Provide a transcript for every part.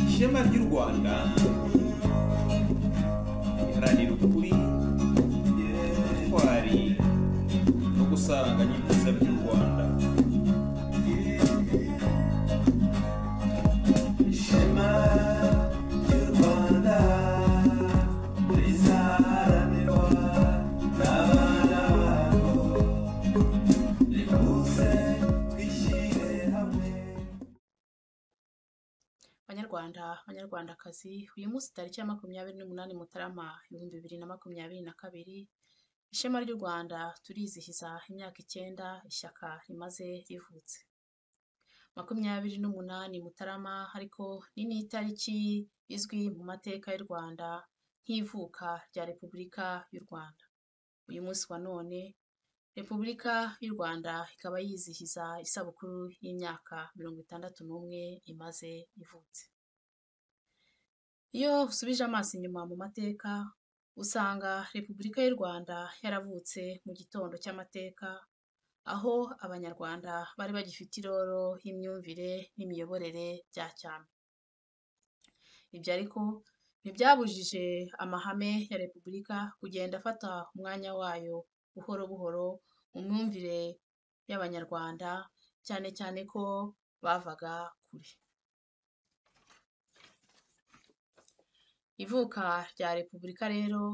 ishema ry'u rwanda riharanira ukuri ubutwari no gusaranganya ibyiza by'u rwanda ishema ry'u rwanda rizaharanirwa n'abana barwo rikuze twishyire hamwe banyarwanda banyarwandakazi uyu munsi tariki ya makumyabiri n'umunani mutarama ibihumbi bibiri na makumyabiri na kabiri ishema ry'u rwanda turizihiza imyaka icyenda ishyaka rimaze rivutse makumyabiri n'umunani mutarama ariko ni n'itariki izwi mu mateka y'u rwanda nk'ivuka rya repubulika y'u rwanda uyu munsi wa none repubulika y'u rwanda ikaba yizihiza isabukuru y'imyaka mirongo itandatu n'umwe imaze ivutse iyo usubije amaso inyuma mu mateka usanga repubulika y'u rwanda yaravutse mu gitondo cy'amateka aho abanyarwanda bari bagifite iroro y'imyumvire n'imiyoborere bya cyami ibyo ariko ntibyabujije amahame ya repubulika kugenda afata umwanya wayo buhoro buhoro mu myumvire y'abanyarwanda cyane cyane ko bavaga kure ivuka rya repubulika rero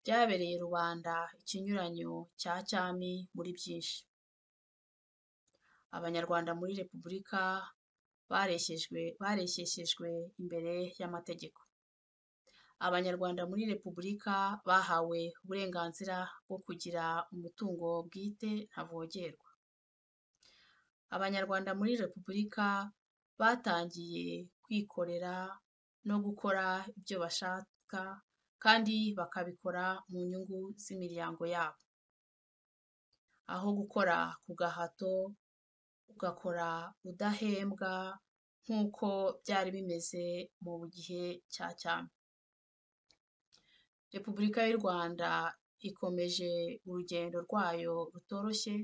ryabereye rubanda ikinyuranyo cya cyami muri byinshi abanyarwanda muri repubulika bareshyejwe bareshyeshejwe imbere y'amategeko abanyarwanda muri repubulika bahawe uburenganzira bwo kugira umutungo bwite ntavogerwa abanyarwanda muri repubulika batangiye kwikorera no gukora ibyo bashaka kandi bakabikora mu nyungu z'imiryango yabo aho gukora ku gahato ugakora udahembwa nk'uko byari bimeze mu gihe cya cyami repubulika y'u rwanda ikomeje urugendo rwayo rutoroshye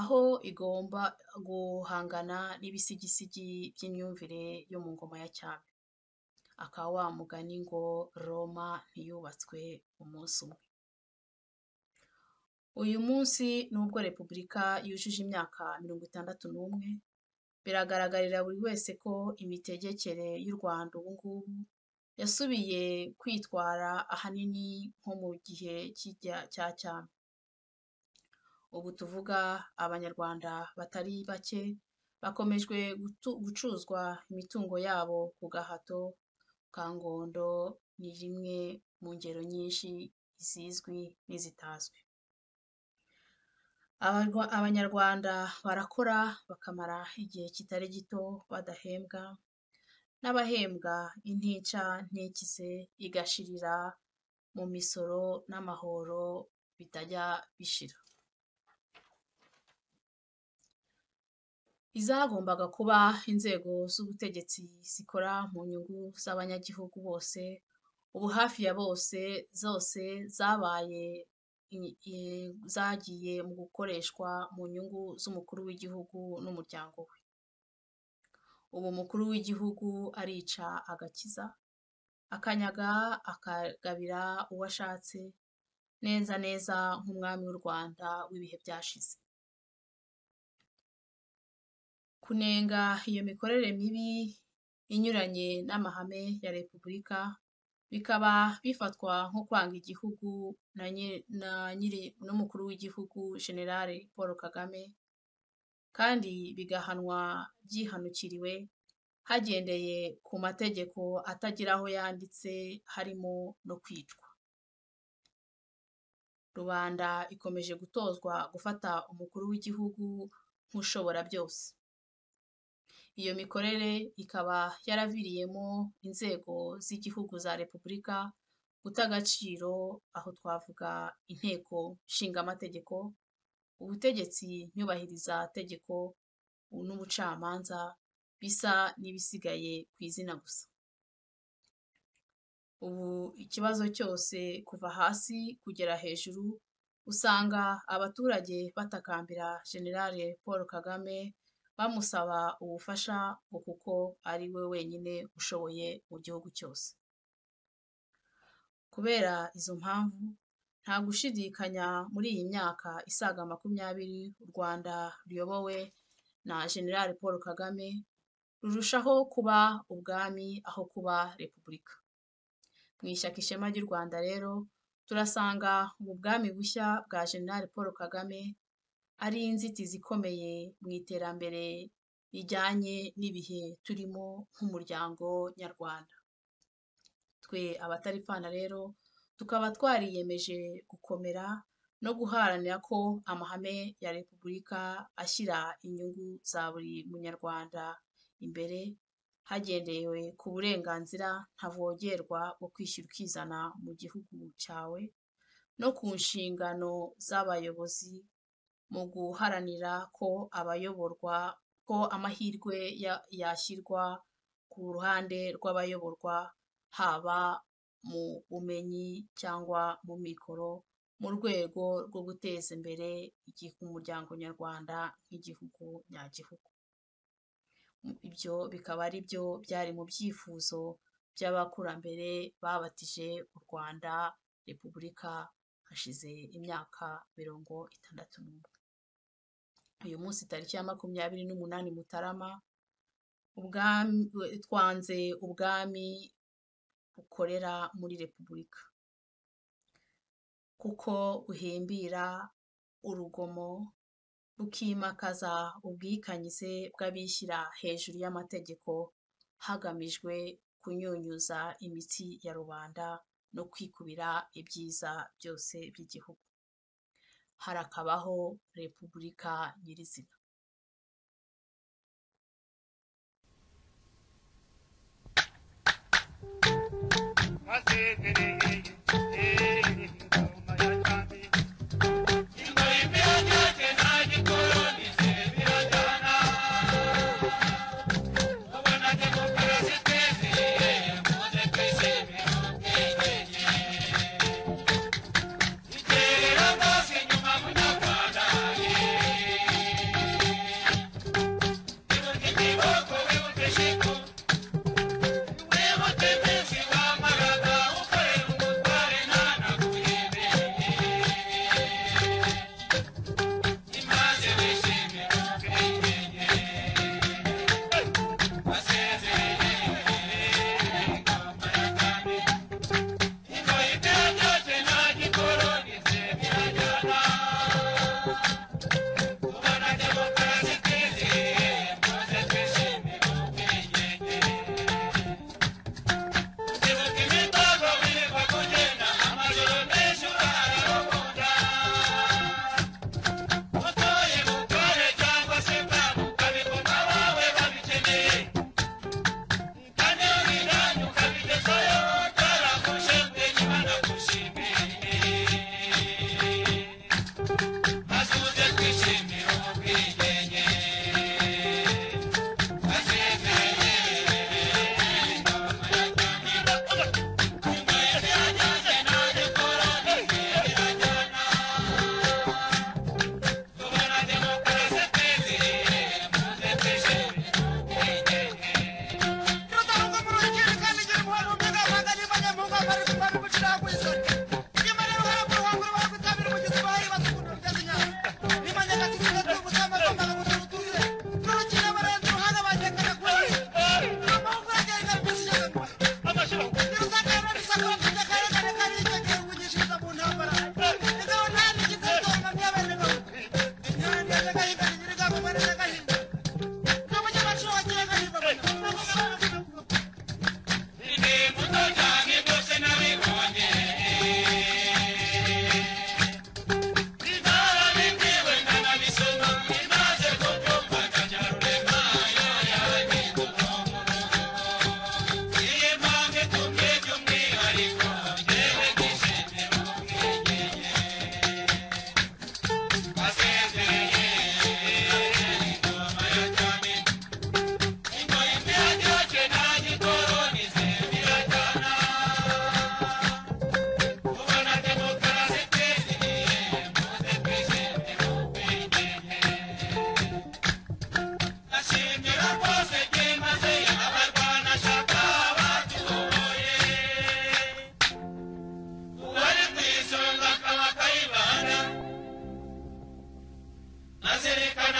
aho igomba guhangana n'ibisigisigi by'imyumvire yo mu ngoma ya cyami akaba wa mugani ngo roma ntiyubatswe umunsi umwe uyu munsi nubwo repubulika yujuje imyaka mirongo itandatu n'umwe biragaragarira buri wese ko imitegekere y'u rwanda ubu ngubu yasubiye kwitwara ahanini nko mu gihe cya cyami ubu tuvuga abanyarwanda batari bake bakomejwe gucuzwa imitungo yabo ku gahato ka ngondo ni rimwe mu ngero nyinshi zizwi n'izitazwi Abanyarwa- abanyarwanda barakora bakamara igihe kitari gito badahembwa n'abahembwa intica ntikize igashirira mu misoro n'amahoro bitajya bishira izagombaga kuba inzego z'ubutegetsi zikora mu nyungu z'abanyagihugu bose ubu hafi ya bose zose zabaye i- i- zagiye mu gukoreshwa mu nyungu z'umukuru w'igihugu n'umuryango we ubu umukuru w'igihugu arica agakiza akanyaga akagabira uwo ashatse neza neza nk'umwami w'u rwanda w'ibihe byashize kunenga iyo mikorere mibi inyuranye n'amahame ya repubulika bikaba bifatwa nko kwanga igihugu na nyi- na nyiri n'umukuru w'igihugu generale paul kagame kandi bigahanwa byihanukiriwe hagendeye ku mategeko atagira aho yanditse harimo no kwicwa rubanda ikomeje gutozwa gufata umukuru w'igihugu nk'ushobora byose iyo mikorere ikaba yaraviriyemo inzego z'igihugu za repubulika guta agaciro aho twavuga inteko nshingamategeko ubutegetsi nyubahiriza tegeko n'ubucamanza bisa n'ibisigaye ku izina gusa ubu ikibazo cyose kuva hasi kugera hejuru usanga abaturage batakambira generale paul kagame bamusaba ubufasha ngo kuko ari we wenyine ushoboye mu gihugu cyose kubera izo mpamvu nta gushidikanya muri iyi myaka isaga makumyabiri u rwanda ruyobowe na generale paul kagame rurushaho kuba ubwami aho kuba repubulika mu ishyaka ishema ry'u rwanda rero turasanga mu bwami bushya bwa generale paul kagame ari inzitizi ikomeye mu iterambere rijyanye n'ibihe turimo nk'umuryango nyarwanda twe abatari fana rero tukaba twariyemeje gukomera no guharanira ko amahame ya repubulika ashyira inyungu za buri munyarwanda imbere hagendewe ku burenganzira ntavogerwa bwo kwishyura ukizana mu gihugu cyawe no ku nshingano z'abayobozi mu guharanira ko abayoborwa ko amahirwe ya- yashyirwa ku ruhande rw'abayoborwa haba mu bumenyi cyangwa mu mikoro mu rwego rwo guteza imbere igi- umuryango nyarwanda nk'igihugu nyagihugu ibyo bikaba ari byo byari mu byifuzo by'abakurambere babatije u Rwanda repubulika hashize imyaka mirongo itandatu n'umwe uyu munsi tariki ya makumyabiri n'umunani mutarama ubwami twanze ubwami bukorera muri repubulika kuko buhimbira urugomo bukimakaza ubwikanyize bw'abishyira hejuru y'amategeko hagamijwe kunyunyuza imitsi ya rubanda no kwikubira ibyiza byose by'igihugu harakabaho repubulika nyirizina Thank you. bazirikana